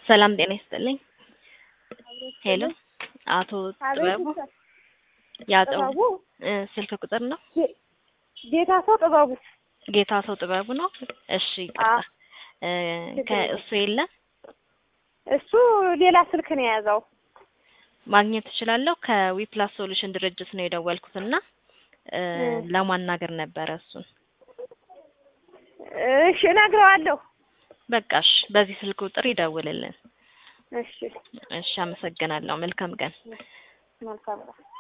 ሰላም ጤና ይስጥልኝ። ሄሎ አቶ ጥበቡ ያጠው ጥበቡ እ ስልክ ቁጥር ነው? ጌታ ሰው ጥበቡ ጌታ ሰው ጥበቡ ነው። እሺ ይቅርታ እ ከእሱ የለም እሱ ሌላ ስልክ ነው የያዘው። ማግኘት እችላለሁ። ከዊፕላስ ሶሉሽን ድርጅት ነው የደወልኩትና እ ለማናገር ነበረ እሱን። እሺ እነግረዋለሁ። በቃሽ፣ በዚህ ስልክ ቁጥር ይደውልልን። እሺ እሺ፣ አመሰግናለሁ። መልካም ቀን። መልካም ነው።